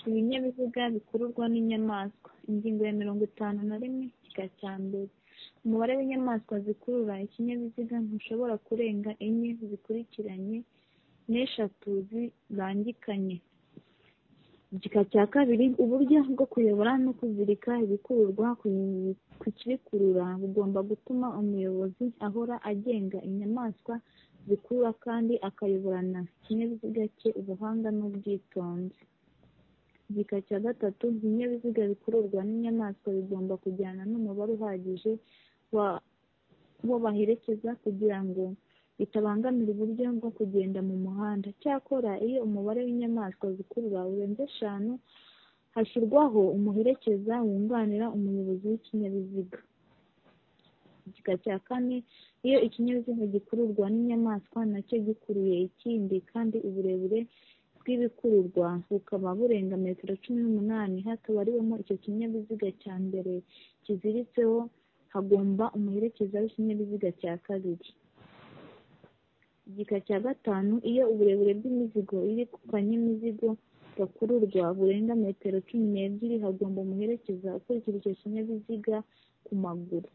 ibinyabiziga bikururwa n'inyamaswa ingingo ya mirongo itanu na rimwe igika cya mbere umubare w'inyamaswa zikurura ikinyabiziga ntushobora kurenga enye zikurikiranye n'eshatu zibangikanye igika cya kabiri uburyo bwo kuyobora no kuzirika ibikururwa ku kibikurura bugomba gutuma umuyobozi ahora agenga inyamaswa zikurura kandi akayoborana ikinyabiziga cye ubuhanga n'ubwitonzi igika cya gatatu ibinyabiziga bikururwa n'inyamaswa bigomba kujyana n'umubare uhagije wo baherekeza kugira ngo bitabangamira uburyo bwo kugenda mu muhanda cyakora iyo umubare w'inyamaswa zikurura urenze eshanu hashyirwaho umuherekeza wunganira umuyobozi w'ikinyabiziga igika cya kane iyo ikinyabiziga gikururwa n'inyamaswa nacyo gikuruye ikindi kandi uburebure bw'ibikururwa bukaba burenga metero cumi n'umunani hatabariwemo icyo kinyabiziga cya mbere kiziritseho hagomba umuherekeza w'ikinyabiziga cya kabiri igika cya gatanu iyo uburebure bw'imizigo iri ku kanyamizigo gakururwa burenga metero cumi n'ebyiri hagomba umuherekeza ukurikira icyo kinyabiziga ku maguru